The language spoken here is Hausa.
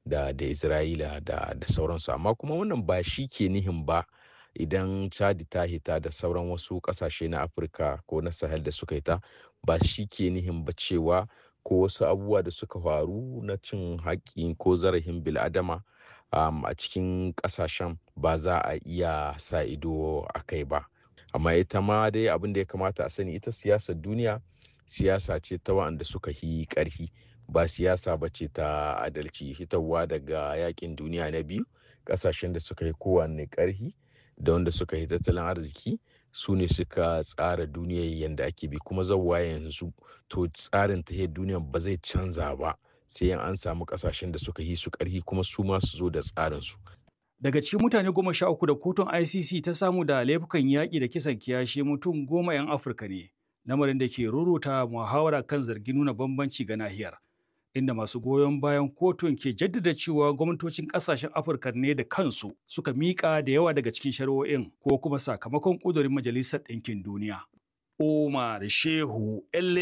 da da isra'ila da da sauransu amma kuma wannan ba shi ke nihin ba idan chadi ta hita da sauran wasu kasashe na afirka ko na sahel da suka hita ba shi ke nihin ba cewa ko wasu abubuwa da suka faru na cin haƙƙi ko zarafin bil'adama um, a cikin ƙasashen ba za a iya sa ido a kai ba amma ita ma dai abin da ya kamata a sani ita siyasar duniya siyasa ce ta wa'anda suka yi ƙarfi ba siyasa ba ce ta adalci hitarwa daga yakin duniya na biyu ƙasashen da suka yi kowanne ƙarfi da wanda suka yi tattalin arziki su ne suka tsara duniyar yadda ake bi kuma zauwa yanzu to tsarin tahiyar duniyar ba zai canza ba sai an samu kasashen da suka yi su karhi kuma su ma su zo da tsarin su Daga cikin mutane goma sha uku da kotun ICC ta samu da laifukan yaƙi da kisan kiyashi mutum goma 'yan Afirka ne, lamarin da ke ruruta muhawara kan zargin nuna bambanci ga nahiyar. Inda masu goyon bayan kotun ke jaddada cewa gwamnatocin ƙasashen Afirka ne da kansu suka miƙa da yawa daga cikin shari'o'in ko kuma sakamakon ƙudurin Majalisar Ɗinkin Duniya. Omar Shehu